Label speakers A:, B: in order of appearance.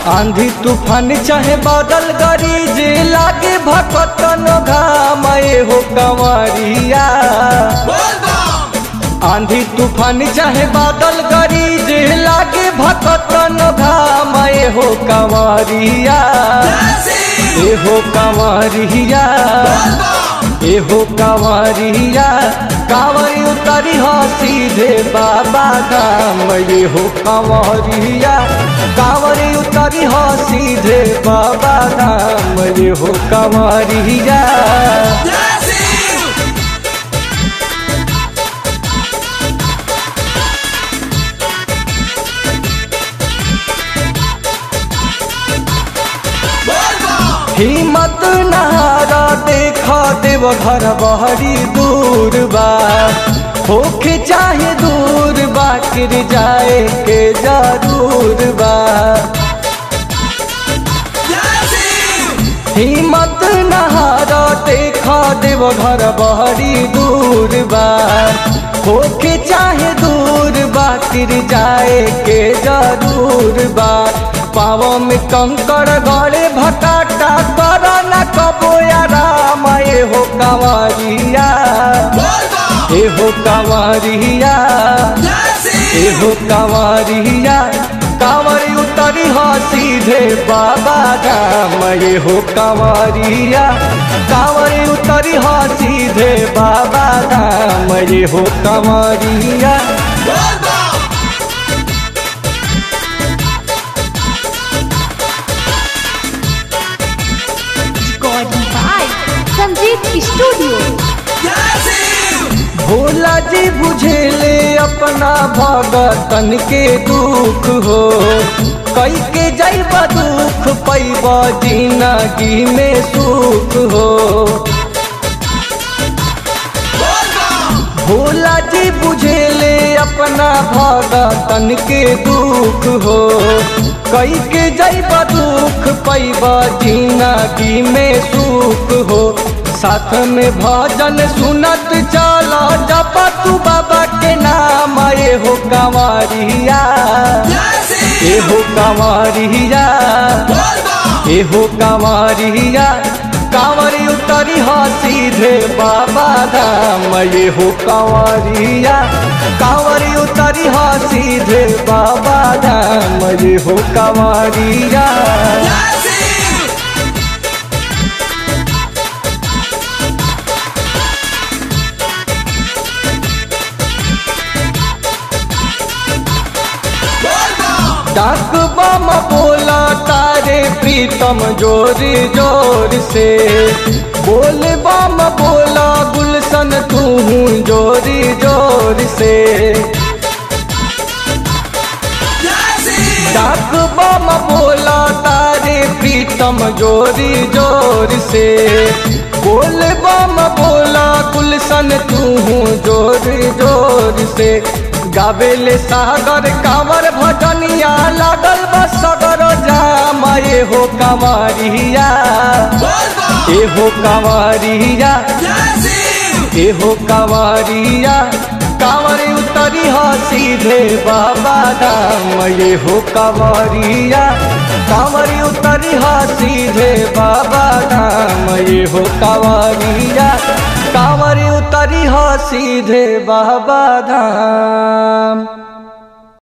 A: आंधी तूफान चाहे बादल गरीज लागे भकतन घाम ए हो कंवरिया आंधी तूफान चाहे बादल गरीज लागे भकतन घाम ए हो कंवरिया ए हो कंवरिया ए हो कंवरिया कांवरी उतरी हो सीधे बाबा धाम ये हो कंवरिया कांवरी उतरी हो सीधे बाबा धाम ये हो कंवरिया हिम्मत नहारा देखा देव घर बहरी दूर बा होके चाहे दूर बा गिर जाए के जरूर बा हिम्मत नहारा देखा देव घर बहरी दूर बा होके चाहे दूर बा गिर जाए के जरूर बा पाव में कंकड़ गड़े भटाटा कर न कबो आराम ए हो कंवरिया ए हो कंवरिया ए हो कंवरिया कांवरी उतरी हो सीधे बाबा धाम ये हो कंवरिया कांवरी उतरी हो सीधे बाबा धाम ये हो कंवरिया
B: Recording by Sanjeev Studio.
A: Bhola जी बुझेले अपना भगतन के दुख हो कई के जैब दुख पैब जिंदगी में सुख हो भोला जी बुझेले अपना भगतन के दुख हो कई के जैब दुख पैब जिंदगी में सुख हो साथ में भजन सुनत चला जप तू बाबा के नाम ए हो कंवरिया ए हो कंवरिया ए हो कंवरिया कांवरी उतरी हो सीधे बाबा धाम ये हो कंवरिया कांवरी उतरी हो सीधे बाबा धाम ये हो कंवरिया डाक बम बोला तारे प्रीतम जोर जोर से बोल बम बोला गुलशन तू जोर जोर से डाक बम बोला तारे प्रीतम जोर जोर से बोल बम बोला गुलशन तू जोर जोर से गावेले सागर कांवर भजनिया लागल बस सगर जाम ए हो कंवरिया ए हो कंवरिया ए हो कंवरिया कांवरी उतरी हो सीधे बाबा धाम ये हो कंवरिया कांवरी उतरी हो सीधे बाबा धाम ये हो कंवरिया कांवरी उतरी हो सीधे बाबा धाम